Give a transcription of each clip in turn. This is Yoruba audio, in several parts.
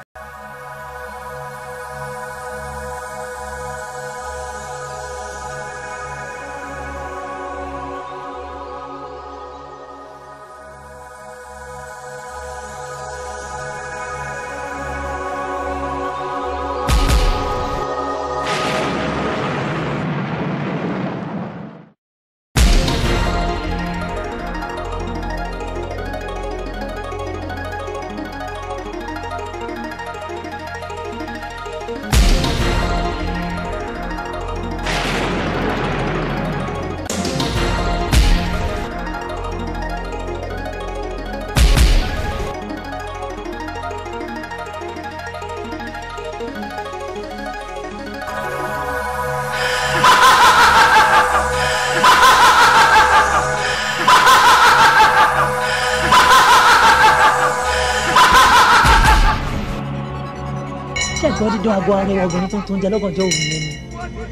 ṣé ẹ̀gbọ́n dídán aago arẹwà obìnrin tó ń tó ń jẹ lọ́gànjọ́ òru yẹn ni.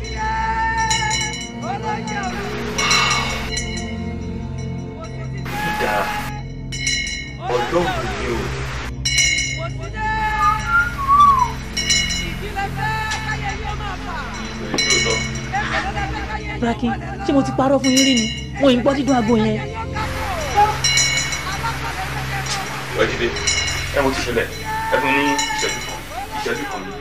ìdá ọlọ́run ni o. Braki ṣé mo ti parọ́ fún yín rí ni mo ì ń gbọ́ dídán aago yẹn. ìwádìí ẹ mo ti ṣẹlẹ̀ ẹ fún ní ìṣẹ́jú kan ìṣẹ́jú kan ni.